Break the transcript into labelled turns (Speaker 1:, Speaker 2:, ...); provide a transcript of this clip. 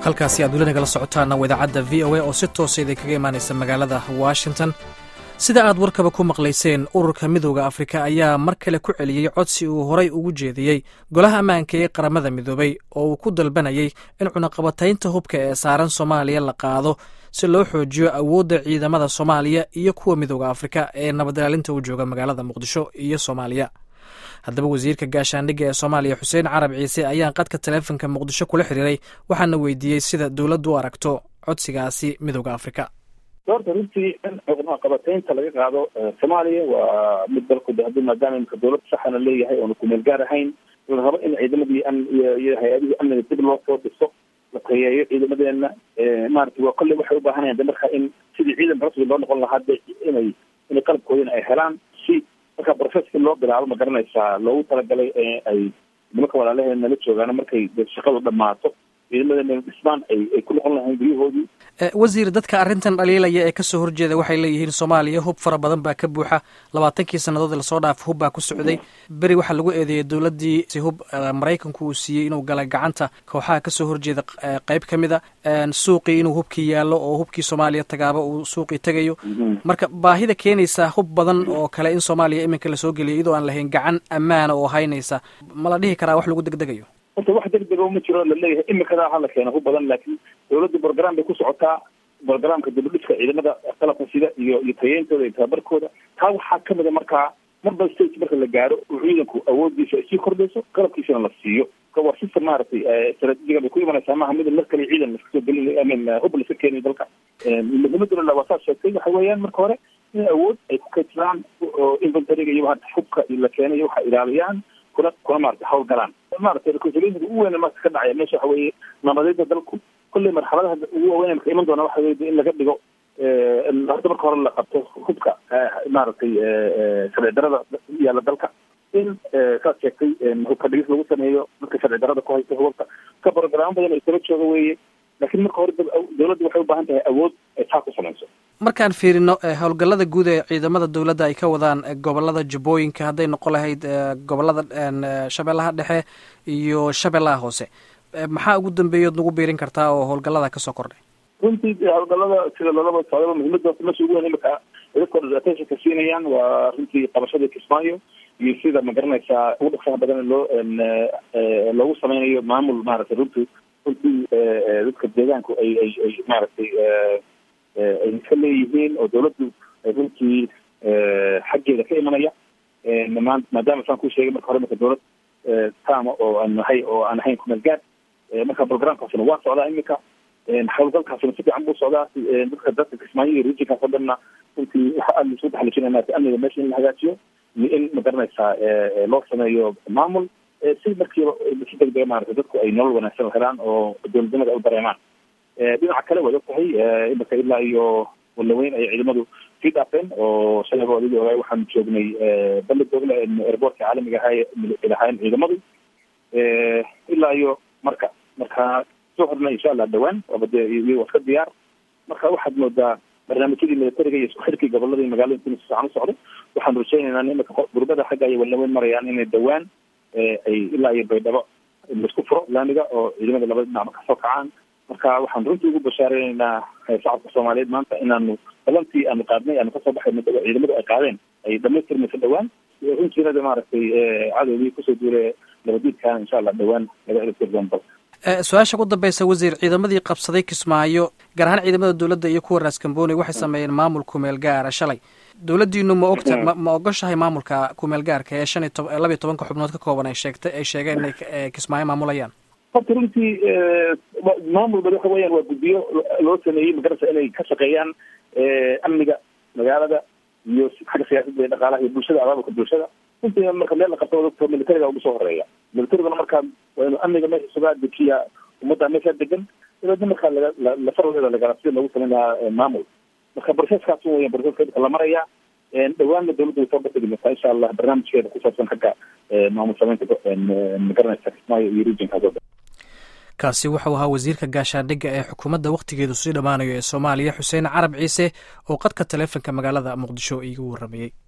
Speaker 1: halkaasi aad weli nagala socotaana waa idaacadda v o a oo si toosa idinkaga imaanaysa magaalada washington sida aad warkaba ku maqlayseen ururka midooda afrika ayaa mar kale ku celiyey codsi uu horay ugu jeediyey golaha ammaanka ee qaramada midoobay oo uu ku dalbanayay in cunaqabataynta hubka ee saaran soomaaliya la qaado si loo xoojiyo awoodda ciidamada soomaaliya iyo kuwa midooda afrika ee nabadilaalinta u jooga magaalada muqdisho iyo soomaaliya haddaba wasiirka gaashaandhigga ee soomaaliya xuseen carab ciise ayaan qadka taleefonka muqdisho kula xiriiray waxaana weydiiyey sida dowladdu u aragto codsigaasi midooda afrika
Speaker 2: doorta runtii in cunaqabataynta laga qaado soomaaliya waa mid dalku hadii maadaama imika dowlad saxana leeyahay oona kumeel gaar ahayn la rabo in ciidamadii iyo hay-adihii amniga dib loo soo dhiso la tayeeyo ciidamadeena maarata waa kolley waxay ubaahanayaan de marka in sidii ciidan rasmi loo noqon lahaa de inay inay qalabkoodina ay helaan si marka processki loo bilaabo ma garanaysaa loogu talagalay ay nimanka walaalaheed nala joogaano markay shaqadu dhammaato ciidamadeena dhismaan ay ay ku noqon lahayn guryahoodii
Speaker 1: wasiir dadka arrintan dhaliilaya ee kasoo horjeeda waxay leeyihiin soomaaliya hub fara badan baa ka buuxa labaatankii sannadood lasoo dhaaf hub baa ku socday beri waxaa lagu eedeeyay dowladdii si hub maraykanku uu siiyey inuu galay gacanta kooxaha kasoo horjeeda qeyb ka mid a suuqii inuu hubkii yaallo oo hubkii soomaaliya tagaaba uu suuqii tegayo marka baahida keenaysa hub badan oo kale in soomaaliya iminka lasoo geliyo iyadoo aan lahayn gacan ammaana oo haynaysa ma la dhihi karaa wax lagu degdegayo
Speaker 2: horta wax degdego ma jiro laleeyahay imikadaa hala keena hub badan laakiin dawladda brogram bay ku socotaa brogramka dibadhiska ciidamada qalabka sida iyo iyo tayeyntooda iyo tababarkooda taa waxaa kamida markaa marba stage marka la gaaro oo ciidanku awoodiisa ay sii kordhayso qalabkiisana la siiyo waa system maaragtay stratejiga bay ku imanaysaa maaha mid mar kale ciidan laska soo gelin amin hub lasa keenayo dalka muhimaduna waa saas sheegtay waxa weeyaan marka hore in awood ay ku kaydsadaan oo inventoryga iyo waa hubka la keenayo waxa ilaaliyaan kuna kuna maarata hawl galaan maaragtay reconciliationka ugu weyn marka ka dhacaya meesha waxa weeye nabadeeda dalku kolley marxaladaha ugu waaweyn marka iman doona waxa weye in laga dhigo hadda marka hore la qabto hubka maaragtay sharci darada yaalla dalka in saad sheegtay hubka dhigis lagu sameeyo dadka sharci darada ku haysta hubabka ka brogramo badan ay saba jooga weeye laakiin marka hore dawladda waxay u baahan tahay awood ay taa ku samayso
Speaker 1: markaan fiirino howlgallada guud ee ciidamada dowladda ay ka wadaan gobolada jubbooyinka hadday noqon lahayd gobolada shabeellaha dhexe iyo shabeellaha hoose maxaa ugu dambeeyood nagu biirin kartaa oo howlgallada kasoo kordhay
Speaker 2: runtii howlgallada sida lalaba socdaba muhiimada meesha ugu weyn imika dadka attentionka siinayaan waa runtii qabashada kismaayo iyo sida ma garanaysaa ugu dhaqsaha badan loo loogu sameynayo maamul maaragtay runtii runtii dadka deegaanku ay ay ay maaragtay ay iska leeyihiin oo dawladdu ay runtii xaggeeda ka imanaya maadaama saan ku sheegay marka hore marka dawlad tama oo aan nahay oo aan ahayn kumeel gaad marka programkaasuna waa socdaa imika howlgalkaasuna si fiican buu socdaa dadka dadka kismaayo iyo regionkaas oo dhanna runtii waxa aada laisku taxalijinaya maarata amniga meesha in la hagaajiyo iyo in ma garanaysaa loo sameeyo maamul si markiiba si degdega maarata dadku ay nolol wanaagsan helaan oo dowladnimada ay u dareemaan dhinaca kale waad og tahay imika ilaa iyo walaweyn ayay ciidamadu sii dhaafeen oo shalayba adigi ogaay waxaan joognay bali doogle airboortka caalamiga ahaa lahaayeen ciidamadu ilaa iyo marka marka soo horna insha allah dhawaan waaba dee iyago iska diyaar marka waxaad moodaa barnaamijyadii militariga iyo isku xirkii gobolada iyo magaalada intii si fiican u socdo waxaan rajaynaynaa imika gurbada xagga ay walaweyn marayaan inay dhawaan ay ilaa iyo baydhabo laisku furo laamiga oo ciidamada labada dhinacba kasoo kacaan marka waxaan runtii ugu bashaareynaa shacabka soomaaliyeed maanta inaanu balantii aanu qaadnay aanu kasoo baxayno ciidamadu ay qaadeen ay dhamaystirmayso dhawaan runtiina de maaragtay cadowgii kusoo duulay nabadiidkaana insha allah dhawaan laga ciribtiri doon dalka
Speaker 1: su-aasha ugu dambeysa wasiir ciidamadii qabsaday kismaayo gaar ahaan ciidamada dowladda iyo kuwa raaskambooni waxay sameeyeen maamul kumeel gaara shalay dowladdiinu ma ogta ma ma ogoshahay maamulka kumeel gaarka ee shan iyo tob labiyo tobanka xubnood ka kooban ay sheegtay ay sheegeen inay kismaayo maamulayaan
Speaker 2: horta runtii maamul badi waxa weeyaan waa guddiyo loo sameeyey magarasa inay ka shaqeeyaan amniga magaalada iyo xagga siyaasadda iyo dhaqaalaha iyo bulshada abaabulka bulshada runtii marka meel la qabto dadka militariga ugu soo horeeya militariguna markaa waa inuu amniga meesha sugaa dejiya ummadda meesha degan dabeedna markaa laga lafarodeeda lagala sida loogu sameyn lahaa maamul marka proceskaas weyan proceska imika la maraya dhawaanna dawladda way soo bategi doontaa insha allah barnaamijkeeda ku saabsan xagga maamul sameynta magaranaysa kismaayo iyo regionkaas oo dhan
Speaker 1: kaasi wuxuu ahaa wasiirka gaashaandhigga ee xukuumadda wakhtigeedu sii dhammaanayo ee soomaaliya xuseen carab ciise oo qadka taleefonka magaalada muqdisho iigu warramayey